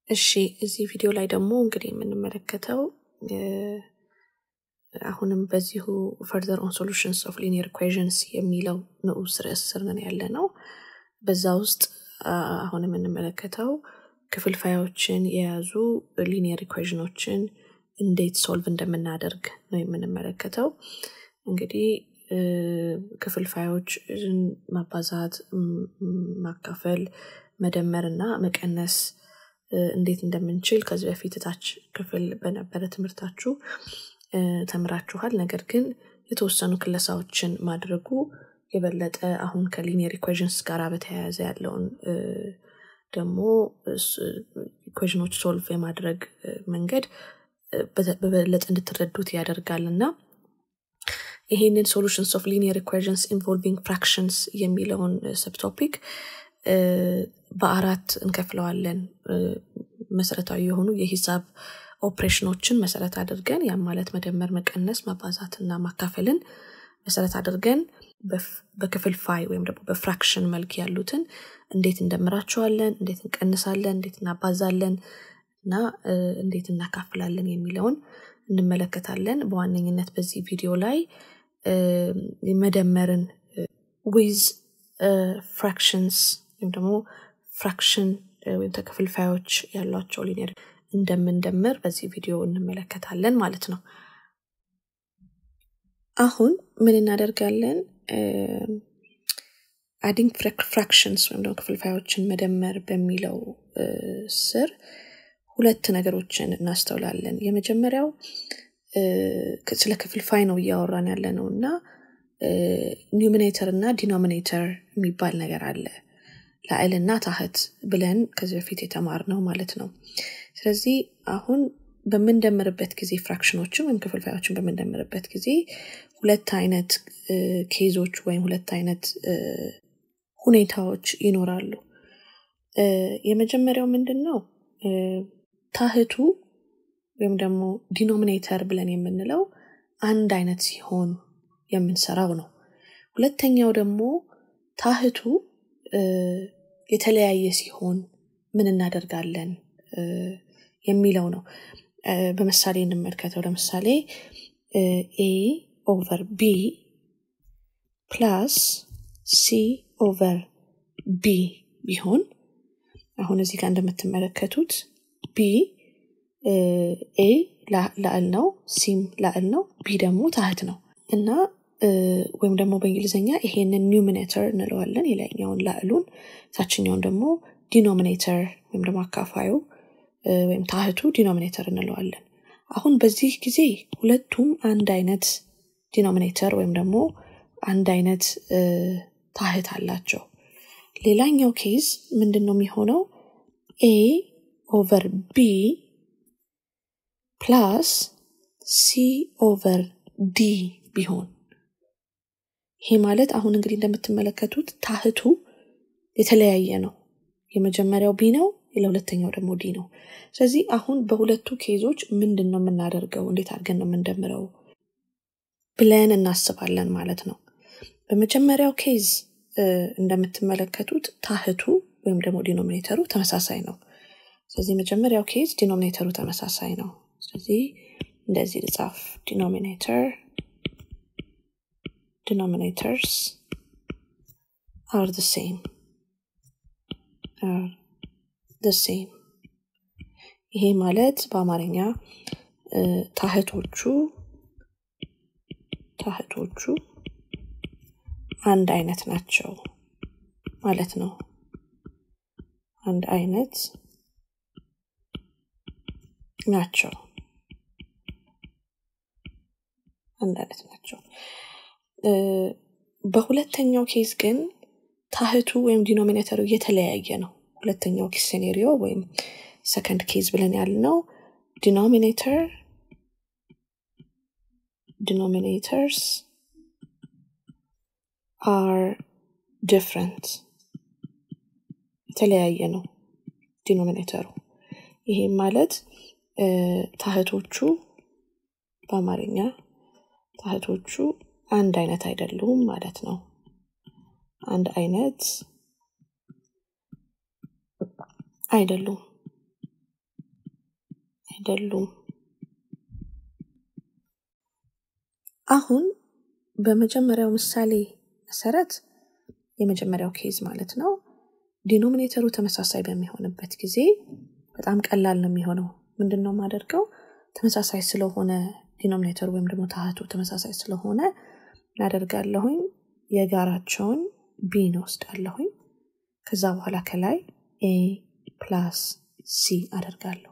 እሺ እዚህ ቪዲዮ ላይ ደግሞ እንግዲህ የምንመለከተው አሁንም በዚሁ ፈርዘር ኦን ሶሉሽንስ ኦፍ ሊኒየር ኢኩዌዥንስ የሚለው ንዑስ ርዕስ ስር ነን ያለ ነው። በዛ ውስጥ አሁን የምንመለከተው ክፍልፋዮችን የያዙ ሊኒየር ኢኩዌዥኖችን እንዴት ሶልቭ እንደምናደርግ ነው የምንመለከተው። እንግዲህ ክፍልፋዮችን ማባዛት፣ ማካፈል፣ መደመር እና መቀነስ እንዴት እንደምንችል ከዚህ በፊት ታች ክፍል በነበረ ትምህርታችሁ ተምራችኋል። ነገር ግን የተወሰኑ ክለሳዎችን ማድረጉ የበለጠ አሁን ከሊኒየር ኢኩዌዥንስ ጋር በተያያዘ ያለውን ደግሞ ኢኩዌዥኖች ሶልቭ የማድረግ መንገድ በበለጠ እንድትረዱት ያደርጋል እና ይሄንን ሶሉሽንስ ኦፍ ሊኒየር ኢኩዌዥንስ ኢንቮልቪንግ ፍራክሽንስ የሚለውን ሰብቶፒክ በአራት እንከፍለዋለን። መሰረታዊ የሆኑ የሂሳብ ኦፕሬሽኖችን መሰረት አድርገን ያም ማለት መደመር፣ መቀነስ፣ ማባዛት እና ማካፈልን መሰረት አድርገን በክፍልፋይ ወይም ደግሞ በፍራክሽን መልክ ያሉትን እንዴት እንደምራቸዋለን፣ እንዴት እንቀንሳለን፣ እንዴት እናባዛለን እና እንዴት እናካፍላለን የሚለውን እንመለከታለን። በዋነኝነት በዚህ ቪዲዮ ላይ መደመርን ዊዝ ፍራክሽንስ ወይም ደግሞ ፍራክሽን ወይም ተክፍልፋዮች ያሏቸው ሊኒየር እንደምንደምር በዚህ ቪዲዮ እንመለከታለን ማለት ነው። አሁን ምን እናደርጋለን? አዲንግ ፍራክሽንስ ወይም ደግሞ ክፍልፋዮችን መደመር በሚለው ስር ሁለት ነገሮችን እናስተውላለን። የመጀመሪያው ስለ ክፍልፋይ ነው እያወራን ያለ ነው እና ኒውሚኔተር እና ዲኖሚኔተር የሚባል ነገር አለ። ላዕልና ታህት ብለን ከዚህ በፊት የተማርነው ማለት ነው። ስለዚህ አሁን በምንደምርበት ጊዜ ፍራክሽኖችን ወይም ክፍልፋዮችን በምንደምርበት ጊዜ ሁለት አይነት ኬዞች ወይም ሁለት አይነት ሁኔታዎች ይኖራሉ። የመጀመሪያው ምንድን ነው? ታህቱ ወይም ደግሞ ዲኖሚኔተር ብለን የምንለው አንድ አይነት ሲሆን የምንሰራው ነው። ሁለተኛው ደግሞ ታህቱ የተለያየ ሲሆን ምን እናደርጋለን የሚለው ነው። በምሳሌ እንመልከተው። ለምሳሌ ኤ ኦቨር ቢ ፕላስ ሲ ኦቨር ቢ ቢሆን አሁን እዚህ ጋር እንደምትመለከቱት ቢ ኤ ላዕል ነው፣ ሲም ላዕል ነው፣ ቢ ደግሞ ታህት ነው እና ወይም ደግሞ በእንግሊዝኛ ይሄንን ኒውሚኔተር እንለዋለን፣ የላይኛውን ላዕሉን፣ ታችኛውን ደግሞ ዲኖሚኔተር ወይም ደግሞ አካፋዩ ወይም ታህቱ ዲኖሚኔተር እንለዋለን። አሁን በዚህ ጊዜ ሁለቱም አንድ አይነት ዲኖሚኔተር ወይም ደግሞ አንድ አይነት ታህት አላቸው። ሌላኛው ኬዝ ምንድን ነው የሚሆነው? ኤ ኦቨር ቢ ፕላስ ሲ ኦቨር ዲ ቢሆን ይሄ ማለት አሁን እንግዲህ እንደምትመለከቱት ታህቱ የተለያየ ነው። የመጀመሪያው ቢ ነው፣ ለሁለተኛው ደግሞ ዲ ነው። ስለዚህ አሁን በሁለቱ ኬዞች ምንድን ነው የምናደርገው? እንዴት አድርገን ነው የምንደምረው ብለን እናስባለን ማለት ነው። በመጀመሪያው ኬዝ እንደምትመለከቱት ታህቱ ወይም ደግሞ ዲኖሚኔተሩ ተመሳሳይ ነው። ስለዚህ መጀመሪያው ኬዝ ዲኖሚኔተሩ ተመሳሳይ ነው። ስለዚህ እንደዚህ ልጻፍ ዲኖሚኔተር denominators are the same are the same ይሄ ማለት በአማርኛ ታህቶቹ ታህቶቹ አንድ አይነት ናቸው ማለት ነው። አንድ አይነት ናቸው አንድ አይነት ናቸው። በሁለተኛው ኬዝ ግን ታህቱ ወይም ዲኖሚኔተሩ የተለያየ ነው። ሁለተኛው ኬዝ ሴኔሪዮ ወይም ሰከንድ ኬዝ ብለን ያልነው ዲኖሚኔተር ዲኖሚኔተርስ አር ዲፍረንት የተለያየ ነው ዲኖሚኔተሩ። ይሄም ማለት ታህቶቹ በአማርኛ ታህቶቹ አንድ አይነት አይደሉም ማለት ነው። አንድ አይነት አይደሉም። አይደሉም። አሁን በመጀመሪያው ምሳሌ መሰረት የመጀመሪያው ኬዝ ማለት ነው ዲኖሚኔተሩ ተመሳሳይ በሚሆንበት ጊዜ በጣም ቀላል ነው የሚሆነው። ምንድን ነው የማደርገው? ተመሳሳይ ስለሆነ ዲኖሚኔተሩ ወይም ደግሞ ታህቱ ተመሳሳይ ስለሆነ እናደርጋለሁኝ የጋራቸውን ቢን ወስዳለሁኝ። ከዛ በኋላ ከላይ ኤ ፕላስ ሲ አደርጋለሁ።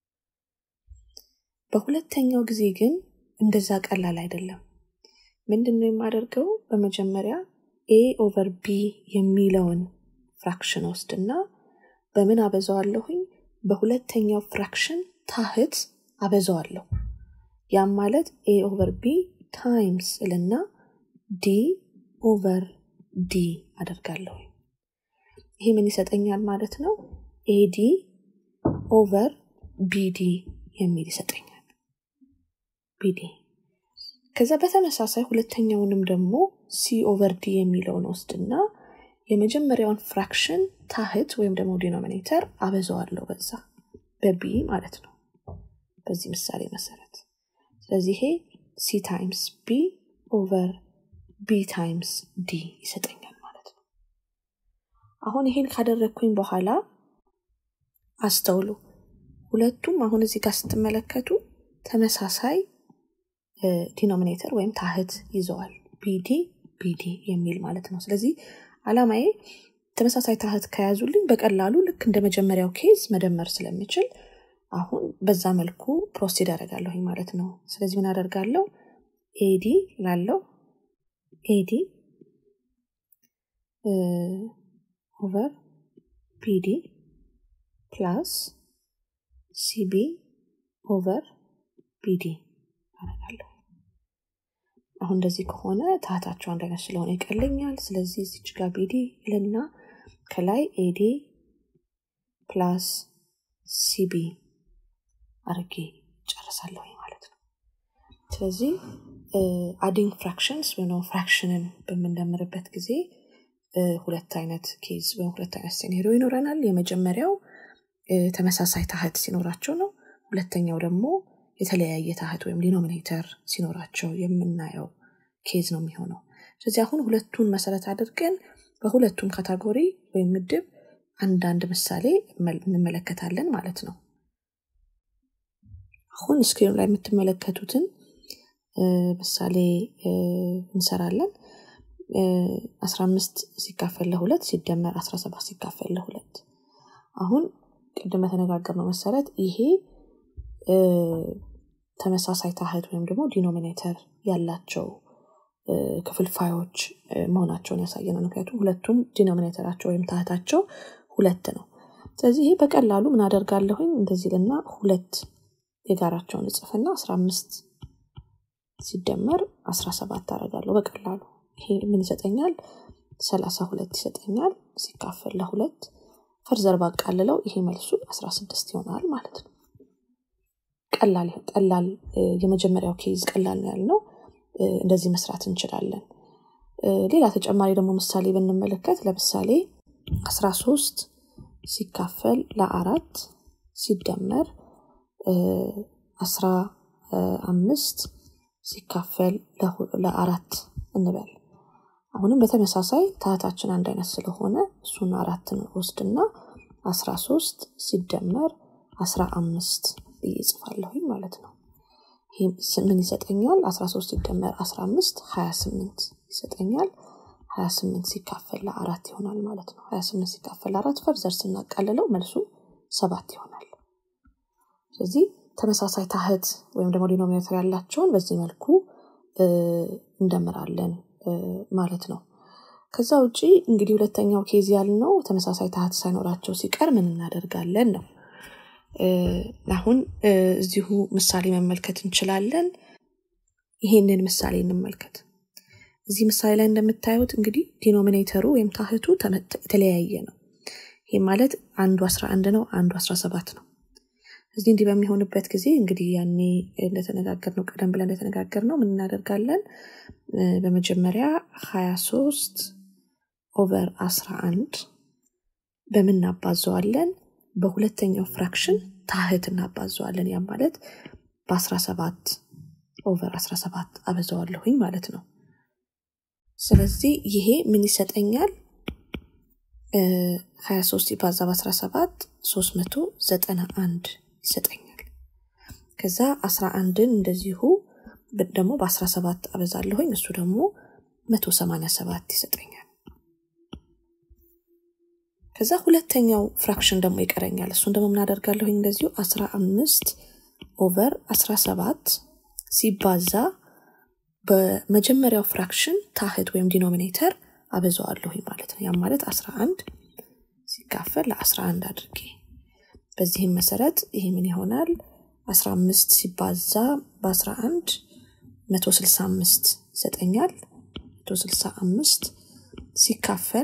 በሁለተኛው ጊዜ ግን እንደዛ ቀላል አይደለም። ምንድን ነው የማደርገው? በመጀመሪያ ኤ ኦቨር ቢ የሚለውን ፍራክሽን ወስድና በምን አበዛዋለሁኝ? በሁለተኛው ፍራክሽን ታህት አበዛዋለሁ። ያም ማለት ኤ ኦቨር ቢ ታይምስ እልና ዲ ኦቨር ዲ አደርጋለሁ። ይሄ ምን ይሰጠኛል ማለት ነው? ኤዲ ኦቨር ቢዲ የሚል ይሰጠኛል። ቢዲ ከዛ በተመሳሳይ ሁለተኛውንም ደግሞ ሲ ኦቨር ዲ የሚለውን ወስድና የመጀመሪያውን ፍራክሽን ታህት ወይም ደግሞ ዲኖሚኔተር አበዛዋለሁ በዛ በቢ ማለት ነው በዚህ ምሳሌ መሰረት ስለዚህ ይሄ ሲ ታይምስ ቢ ኦቨር ቢ ታይምስ ዲ ይሰጠኛል ማለት ነው አሁን ይሄን ካደረግኩኝ በኋላ አስተውሉ ሁለቱም አሁን እዚህ ጋር ስትመለከቱ ተመሳሳይ ዲኖሚኔተር ወይም ታህት ይዘዋል ቢዲ ቢዲ የሚል ማለት ነው ስለዚህ አላማዬ ተመሳሳይ ታህት ከያዙልኝ በቀላሉ ልክ እንደ መጀመሪያው ኬዝ መደመር ስለምችል አሁን በዛ መልኩ ፕሮሲድ አደርጋለሁኝ ማለት ነው ስለዚህ ምን አደርጋለሁ ኤዲ ላለው ኤዲ ኦቨር ቢዲ ፕላስ ሲቢ ኦቨር ቢዲ አደርጋለሁ አሁን እንደዚህ ከሆነ ታህታቸው አንድ አይነት ስለሆነ ይቀለኛል ስለዚህ እዚች ጋር ቢዲ ልና ከላይ ኤዲ ፕላስ ሲቢ አርጌ ጨርሳለሁ ማለት ነው ስለዚህ አዲንግ ፍራክሽንስ ወይም ፍራክሽንን በምንደምርበት ጊዜ ሁለት አይነት ኬዝ ወይም ሁለት አይነት ሴኔሪዮ ይኖረናል የመጀመሪያው ተመሳሳይ ታህት ሲኖራቸው ነው ሁለተኛው ደግሞ የተለያየ ታህት ወይም ዲኖሚኔተር ሲኖራቸው የምናየው ኬዝ ነው የሚሆነው ስለዚህ አሁን ሁለቱን መሰረት አድርገን በሁለቱም ካታጎሪ ወይም ምድብ አንዳንድ ምሳሌ እንመለከታለን ማለት ነው አሁን ስክሪኑ ላይ የምትመለከቱትን ምሳሌ እንሰራለን አስራ አምስት ሲካፈል ለሁለት ሲደመር አስራ ሰባት ሲካፈል ለሁለት አሁን ቅድም በተነጋገርነው መሰረት ይሄ ተመሳሳይ ታህት ወይም ደግሞ ዲኖሚኔተር ያላቸው ክፍልፋዮች መሆናቸውን ያሳየናል ምክንያቱም ሁለቱም ዲኖሚኔተራቸው ወይም ታህታቸው ሁለት ነው ስለዚህ ይሄ በቀላሉ ምን አደርጋለሁኝ እንደዚህ ልና ሁለት የጋራቸውን እጽፍና አስራ አምስት ሲደመር አስራ ሰባት አደርጋለሁ በቀላሉ ይሄ ምን ይሰጠኛል ሰላሳ ሁለት ይሰጠኛል ሲካፈል ለሁለት ፈርዘር ባቃልለው ይሄ መልሱ አስራ ስድስት ይሆናል ማለት ነው ቀላል ቀላል የመጀመሪያው ኬዝ ቀላል ነው ያልነው እንደዚህ መስራት እንችላለን ሌላ ተጨማሪ ደግሞ ምሳሌ ብንመለከት ለምሳሌ አስራ ሶስት ሲካፈል ለአራት ሲደመር አስራ አምስት ሲካፈል ለአራት እንበል አሁንም በተመሳሳይ ታህታችን አንድ አይነት ስለሆነ እሱን አራትን ወስድና አስራ ሶስት ሲደመር አስራ አምስት ብዬ ጽፋለሁኝ ማለት ነው ምን ይሰጠኛል አስራ ሶስት ሲደመር አስራ አምስት ሀያ ስምንት ይሰጠኛል ሀያ ስምንት ሲካፈል ለአራት ይሆናል ማለት ነው ሀያ ስምንት ሲካፈል ለአራት ፈርዘር ስናቃልለው መልሱ ሰባት ይሆናል ስለዚህ ተመሳሳይ ታህት ወይም ደግሞ ዲኖሚኔተር ያላቸውን በዚህ መልኩ እንደምራለን ማለት ነው ከዛ ውጪ እንግዲህ ሁለተኛው ኬዝ ያልነው ተመሳሳይ ታህት ሳይኖራቸው ሲቀር ምን እናደርጋለን ነው አሁን እዚሁ ምሳሌ መመልከት እንችላለን ይሄንን ምሳሌ እንመልከት እዚህ ምሳሌ ላይ እንደምታዩት እንግዲህ ዲኖሚኔተሩ ወይም ታህቱ የተለያየ ነው ይህ ማለት አንዱ 11 ነው አንዱ 17 ነው እዚህ እንዲህ በሚሆንበት ጊዜ እንግዲህ ያኔ እንደተነጋገር ነው ቀደም ብለን እንደተነጋገር ነው ምን እናደርጋለን በመጀመሪያ 23 ኦቨር 11 በምናባዘዋለን በሁለተኛው ፍራክሽን ታህት እናባዘዋለን ያም ማለት በ17 ኦቨር 17 አበዛዋለሁኝ ማለት ነው ስለዚህ ይሄ ምን ይሰጠኛል 23 ይባዛ በ17 391 ይሰጠኛል ከዛ 11ን እንደዚሁ ደግሞ በ17 አበዛለሁኝ እሱ ደግሞ 187 ይሰጠኛል ከዛ ሁለተኛው ፍራክሽን ደግሞ ይቀረኛል እሱን ደግሞ ምናደርጋለሁኝ እንደዚሁ 15 ኦቨር 17 ሲባዛ በመጀመሪያው ፍራክሽን ታህት ወይም ዲኖሚኔተር አበዛዋለሁኝ ማለት ነው ያም ማለት 11 ሲካፈል ለ11 አድርጌ በዚህም መሰረት ይሄ ምን ይሆናል 15 ሲባዛ በ11 165 ይሰጠኛል 165 ሲካፈል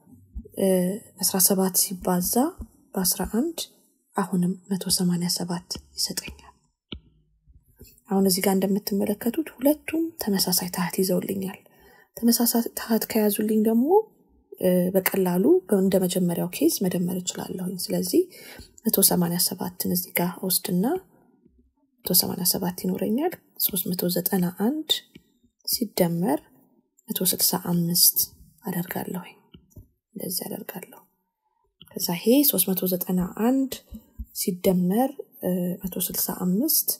17 ሲባዛ በ11 አሁንም 187 ይሰጠኛል አሁን እዚህ ጋር እንደምትመለከቱት ሁለቱም ተመሳሳይ ታህት ይዘውልኛል ተመሳሳይ ታህት ከያዙልኝ ደግሞ በቀላሉ እንደ መጀመሪያው ኬዝ መደመር እችላለሁኝ ስለዚህ 187ን እዚህ ጋር ወስድና 187 ይኖረኛል 391 ሲደመር 165 አደርጋለሁኝ እንደዚህ አደርጋለሁ ከዛ ይሄ 391 ሲደመር 165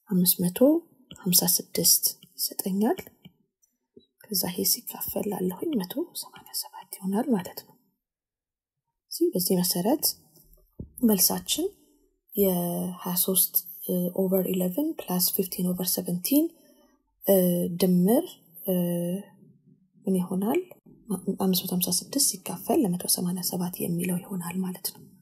556 ይሰጠኛል ከዛ ይሄ ሲካፈል ላለሁኝ 187 ይሆናል ማለት ነው በዚህ መሰረት መልሳችን የ23 ኦቨር 11 ፕላስ 15 ኦቨር 17 ድምር ምን ይሆናል 556 ሲካፈል ለ187 የሚለው ይሆናል ማለት ነው